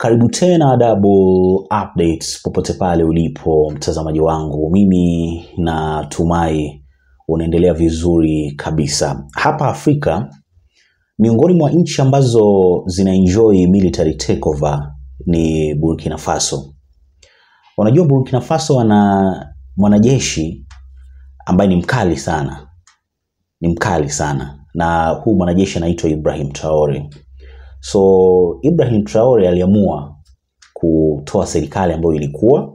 Karibu tena Double Updates popote pale ulipo mtazamaji wangu, mimi natumai unaendelea vizuri kabisa. Hapa Afrika, miongoni mwa nchi ambazo zinaenjoy military takeover ni Burkina Faso. Unajua Burkina Faso wana mwanajeshi ambaye ni mkali sana, ni mkali sana, na huu mwanajeshi anaitwa Ibrahim Traore. So Ibrahim Traore aliamua kutoa serikali ambayo ilikuwa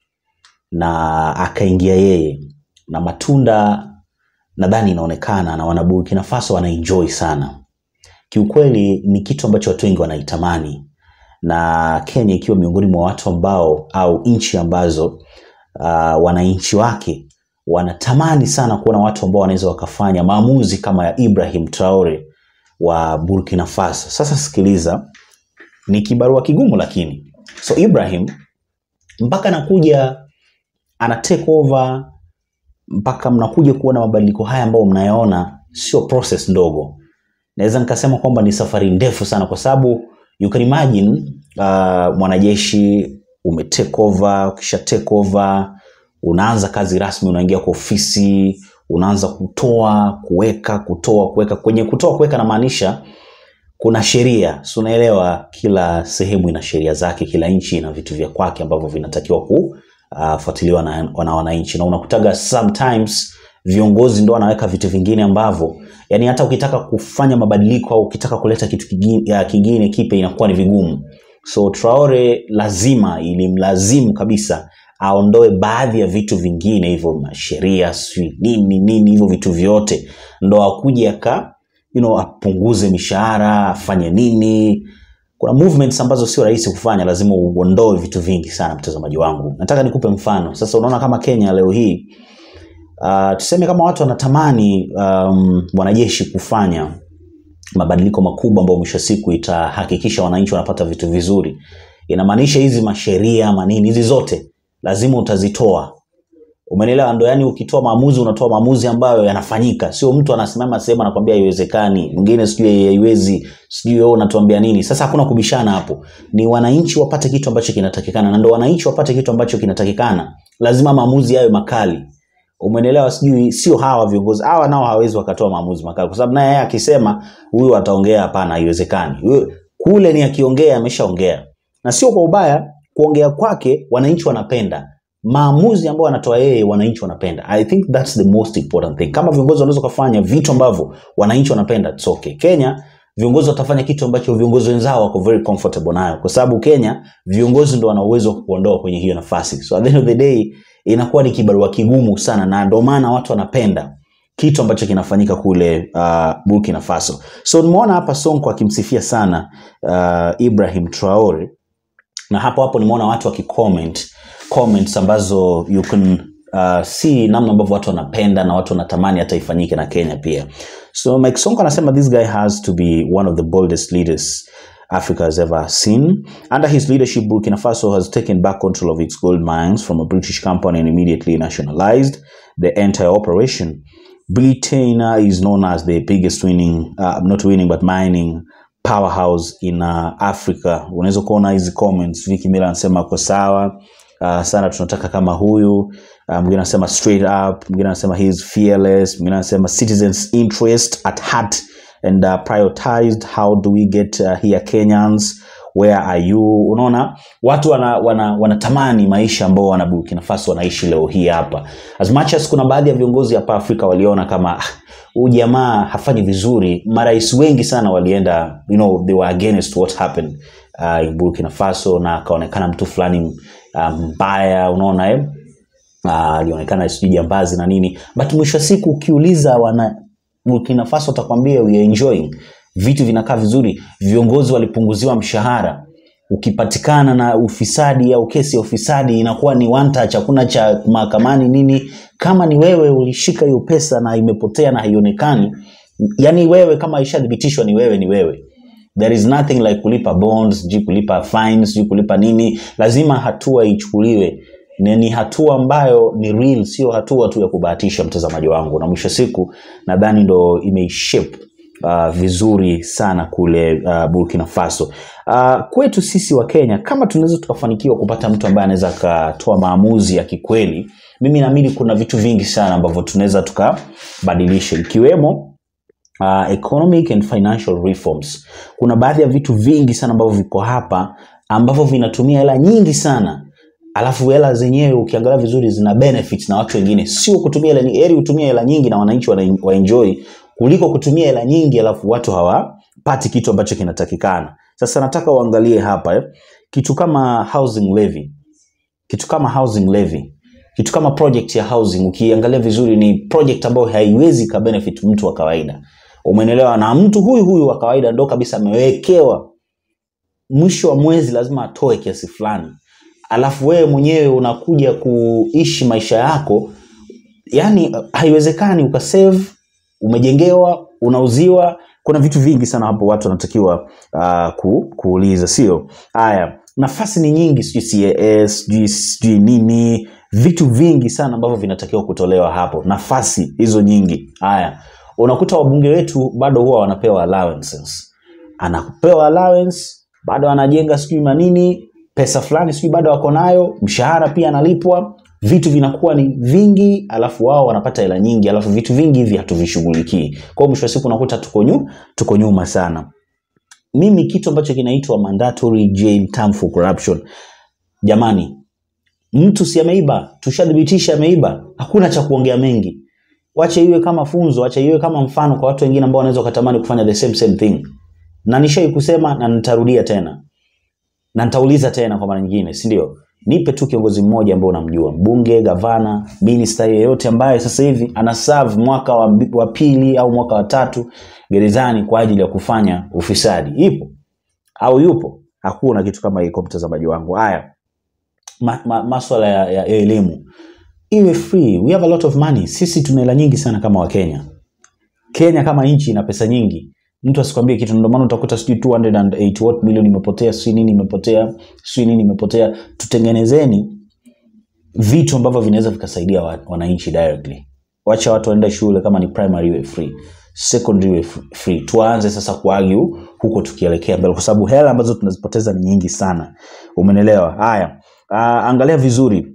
na akaingia yeye, na matunda nadhani inaonekana na wana Burkina Faso wanaenjoy sana. Kiukweli ni kitu ambacho watu wengi wanaitamani, na Kenya ikiwa miongoni mwa watu ambao au nchi ambazo uh, wananchi wake wanatamani sana kuona watu ambao wanaweza wakafanya maamuzi kama ya Ibrahim Traore wa Burkina Faso. Sasa sikiliza, ni kibarua kigumu, lakini so Ibrahim mpaka anakuja ana take over mpaka mnakuja kuona mabadiliko haya ambayo mnayaona, sio process ndogo. Naweza nikasema kwamba ni safari ndefu sana, kwa sababu you can imagine uh, mwanajeshi ume take over, ukisha take over unaanza kazi rasmi, unaingia kwa ofisi, unaanza kutoa kuweka, kutoa kuweka. Kwenye kutoa kuweka namaanisha kuna sheria, si unaelewa? Kila sehemu ina sheria zake, kila nchi ina vitu vya kwake ambavyo vinatakiwa kufuatiliwa na, na wananchi, na unakutaga sometimes viongozi ndo wanaweka vitu vingine ambavyo yani hata ukitaka kufanya mabadiliko au ukitaka kuleta kitu kingine, kingine kipya inakuwa ni vigumu. So Traore lazima ilimlazimu kabisa aondoe baadhi ya vitu vingine hivyo masheria sijui nini nini hivyo vitu vyote ndo akuje aka you know, apunguze mishahara afanye nini kuna movements ambazo sio rahisi kufanya lazima uondoe vitu vingi sana mtazamaji wangu nataka nikupe mfano sasa unaona kama kenya leo hii uh, tuseme kama watu wanatamani um, wanajeshi kufanya mabadiliko makubwa ambayo mwisho siku itahakikisha wananchi wanapata vitu vizuri inamaanisha hizi masheria manini hizi zote lazima utazitoa umenelewa ndo yani ukitoa maamuzi unatoa maamuzi ambayo yanafanyika sio mtu anasimama sehemu anakwambia haiwezekani mwingine sijui haiwezi sijui wewe unatuambia nini sasa hakuna kubishana hapo ni wananchi wapate kitu ambacho kinatakikana na ndo wananchi wapate kitu ambacho kinatakikana lazima maamuzi yawe makali umenelewa sijui sio hawa viongozi hawa nao hawezi wakatoa maamuzi makali kwa sababu naye yeye akisema huyu ataongea hapana haiwezekani kule ni akiongea ameshaongea na sio kwa ubaya kuongea kwake wananchi wanapenda maamuzi ambayo anatoa yeye wananchi wanapenda i think that's the most important thing kama viongozi wanaweza kufanya vitu ambavyo wananchi wanapenda it's okay kenya viongozi watafanya kitu ambacho viongozi wenzao wako very comfortable nayo kwa sababu kenya viongozi ndo wana uwezo wa kuondoa kwenye hiyo nafasi so at the end of the day inakuwa ni kibarua kigumu sana na ndio maana watu wanapenda kitu ambacho kinafanyika kule uh, burkina faso so nimeona hapa sonko akimsifia sana uh, ibrahim traore na hapo hapo nimeona watu wakicomment comments ambazo you can uh, see namna ambavyo watu wanapenda na watu wanatamani hata ifanyike na kenya pia so mike sonko anasema this guy has to be one of the boldest leaders africa has ever seen under his leadership burkina faso has taken back control of its gold mines from a british company and immediately nationalized the entire operation britain uh, is known as the biggest winning uh, not winning but mining powerhouse in uh, africa unaweza kuona hizi comments viki mila anasema ako sawa uh, sana tunataka kama huyu uh, mwingine anasema straight up mwingine anasema he is fearless mwingine anasema citizens interest at heart and uh, prioritized how do we get uh, here kenyans where are you unaona watu wanatamani wana, wana maisha ambao wana burkina faso wanaishi leo hii hapa as much as kuna baadhi ya viongozi hapa afrika waliona kama huu jamaa hafanyi vizuri marais wengi sana walienda you know, they were against what happened uh, in burkina faso na akaonekana mtu fulani mbaya um, unaona eh? alionekana uh, sijui jambazi na nini but mwisho wa siku ukiuliza wana burkina faso watakwambia we are enjoying vitu vinakaa vizuri viongozi walipunguziwa mshahara ukipatikana na ufisadi au kesi ya ufisadi inakuwa ni one touch hakuna cha mahakamani nini kama ni wewe ulishika hiyo pesa na imepotea na haionekani yani wewe kama ishathibitishwa ni wewe ni wewe there is nothing like kulipa bonds sijui kulipa fines sijui kulipa nini lazima hatua ichukuliwe ni, ni hatua ambayo ni real sio hatua tu ya kubahatisha mtazamaji wangu na mwisho siku nadhani ndo imeishape uh, vizuri sana kule uh, burkina faso uh, kwetu sisi wa kenya kama tunaweza tukafanikiwa kupata mtu ambaye anaweza akatoa maamuzi ya kikweli mimi naamini kuna vitu vingi sana ambavyo tunaweza tukabadilisha ikiwemo uh, economic and financial reforms kuna baadhi ya vitu vingi sana ambavyo viko hapa ambavyo vinatumia hela nyingi sana alafu hela zenyewe ukiangalia vizuri zina benefits na watu wengine sio kutumia hela nyingi heri utumie hela nyingi na wananchi wana- waenjoy kuliko kutumia hela nyingi alafu watu hawapati kitu ambacho kinatakikana sasa nataka uangalie hapa eh. kitu kama housing levy kitu kama housing levy kitu kama project ya housing ukiangalia vizuri ni project ambayo haiwezi ka benefit mtu wa kawaida umenelewa na mtu huyu huyu wa kawaida ndo kabisa amewekewa mwisho wa mwezi lazima atoe kiasi fulani alafu wewe mwenyewe unakuja kuishi maisha yako yani haiwezekani ukasave umejengewa unauziwa kuna vitu vingi sana hapo watu wanatakiwa uh, ku, kuuliza sio haya nafasi ni nyingi sijui cas sijui sijui nini vitu vingi sana ambavyo vinatakiwa kutolewa hapo nafasi hizo nyingi haya unakuta wabunge wetu bado huwa wanapewa allowances anapewa allowance bado anajenga sijui manini pesa fulani sijui bado wako nayo mshahara pia analipwa vitu vinakuwa ni vingi alafu wao wanapata hela nyingi alafu vitu vingi hivi hatuvishughulikii kwao mwisho wa siku unakuta tuko, nyu, tuko nyuma sana mimi kitu ambacho kinaitwa mandatory jail term for corruption jamani mtu si ameiba tushadhibitisha ameiba hakuna cha kuongea mengi wache iwe kama funzo wache iwe kama mfano kwa watu wengine ambao wanaweza wakatamani kufanya the same same thing na nishai kusema na nitarudia tena na nitauliza tena kwa mara nyingine si ndio nipe tu kiongozi mmoja ambao unamjua mbunge gavana minista yeyote ambaye sasa hivi ana serve mwaka wa, wa pili au mwaka wa tatu gerezani kwa ajili ya kufanya ufisadi ipo au yupo hakuna kitu kama hiko mtazamaji wangu haya ma, ma, maswala ya, ya, ya elimu iwe free we have a lot of money sisi tuna hela nyingi sana kama wakenya kenya kama nchi ina pesa nyingi mtu asikwambie kitu ndio maana utakuta sijui 208 what million imepotea sijui nini imepotea sijui nini imepotea tutengenezeni vitu ambavyo vinaweza vikasaidia wa- wananchi directly wacha watu waende shule kama ni primary iwe free secondary iwe f- free tuanze sasa kuargue huko tukielekea mbele kwa sababu hela ambazo tunazipoteza ni nyingi sana umenelewa haya uh, angalia vizuri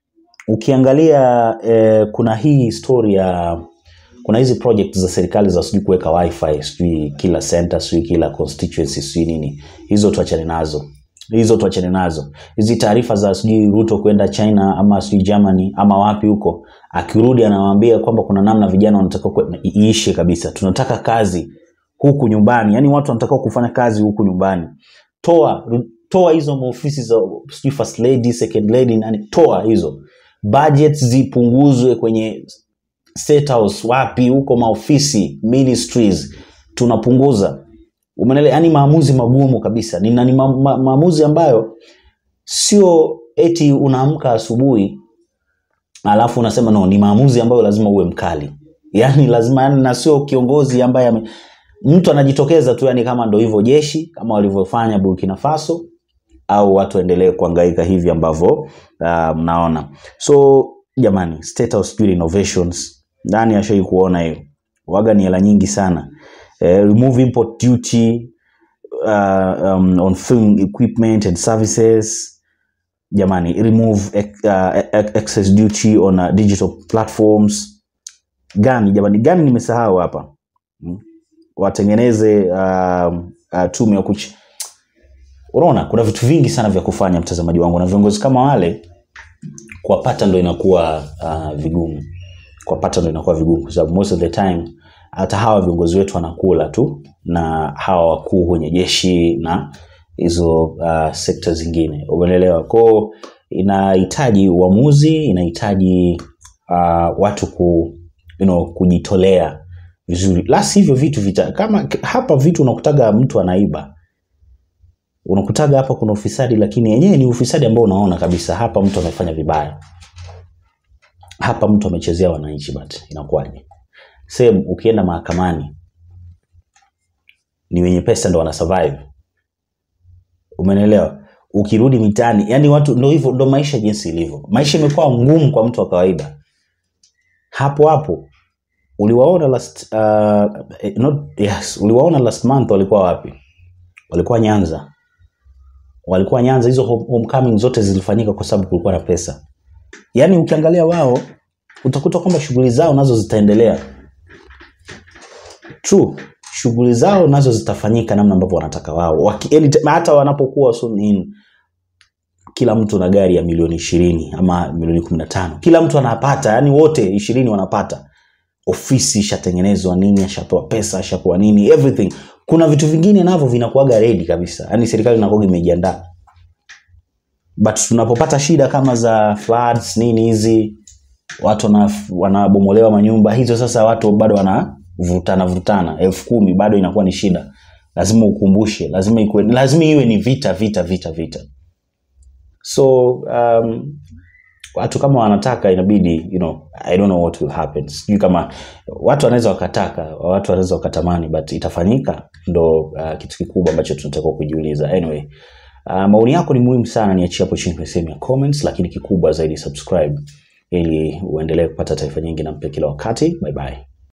ukiangalia eh, kuna hii story ya kuna hizi project za serikali za sijui kuweka wifi sijui kila center sijui kila constituency sijui nini hizo tuachane nazo hizo tuachane nazo hizi taarifa za sijui ruto kwenda china ama sijui germany ama wapi huko akirudi anawaambia kwamba kuna namna vijana wanataka kwe- iishe kabisa tunataka kazi huku nyumbani yaani watu wanataka kufanya kazi huku nyumbani toa ru- toa hizo maofisi za sijui first lady second lady nani toa hizo budget zipunguzwe kwenye state house wapi huko maofisi ministries tunapunguza umenele yani maamuzi magumu kabisa ni, na ni ma, ma, maamuzi ambayo sio eti unaamka asubuhi alafu unasema no ni maamuzi ambayo lazima uwe mkali yani lazima yani na sio kiongozi ambaye ame, mtu anajitokeza tu yani kama ndo hivyo jeshi kama walivyofanya burkina faso au watu waendelee kuangaika hivi ambavyo uh, mnaona so jamani state house build innovations nani ashai kuona hiyo waga ni hela nyingi sana eh, remove import duty uh, um, on film equipment and services jamani remove ex- uh, ex- excess duty on uh, digital platforms gani jamani gani nimesahau hapa Hmm? watengeneze um, uh, tume ya kuch unaona kuna vitu vingi sana vya kufanya mtazamaji wangu na viongozi kama wale kuwapata ndo inakuwa uh, vigumu kuwapata ndo inakuwa vigumu kwa sababu most of the time hata hawa viongozi wetu wanakula tu na hawa wakuu kwenye jeshi na hizo uh, sekta zingine umeelewa kwao inahitaji uamuzi inahitaji uh, watu ku, you know, kujitolea vizuri la sivyo vitu vita kama hapa vitu unakutaga mtu anaiba unakutaga hapa kuna ufisadi lakini yenyewe ni ufisadi ambao unaona kabisa hapa mtu amefanya vibaya hapa mtu amechezea wananchi but inakuwaje sehemu ukienda mahakamani ni wenye pesa ndo wana survive umenelewa ukirudi mitaani yani watu ndo hivyo ndo maisha jinsi ilivyo maisha imekuwa ngumu kwa mtu wa kawaida hapo hapo uliwaona last uh, eh, not, yes, uliwaona last month walikuwa wapi walikuwa nyanza walikuwa Nyanza, hizo home- homecoming zote zilifanyika kwa sababu kulikuwa na pesa. Yaani ukiangalia wao utakuta kwamba shughuli zao nazo zitaendelea. True, shughuli zao nazo zitafanyika namna ambavyo wanataka wao. Waki, yani, hata wanapokuwa soon in kila mtu na gari ya milioni ishirini ama milioni kumi na tano kila mtu anapata yani wote ishirini wanapata ofisi ishatengenezwa nini ashapewa pesa ashapewa nini everything kuna vitu vingine navyo vinakuaga redi kabisa yani serikali inakuaga imejiandaa but tunapopata shida kama za floods nini hizi watu wana- wanabomolewa manyumba hizo sasa watu bado wanavutana vutana elfu kumi bado inakuwa ni shida lazima ukumbushe lazima ikuwe, lazima iwe ni vita vita vita vita so um, watu kama wanataka inabidi you know, i don't know what will happen sijui kama watu wanaweza wakataka watu wanaweza wakatamani but itafanyika ndo uh, kitu kikubwa ambacho tunatakiwa kujiuliza anyway uh, maoni yako ni muhimu sana niachie hapo chini kwenye sehemu ya comments lakini kikubwa zaidi subscribe ili uendelee kupata taarifa nyingi na mpya kila wakati bye bye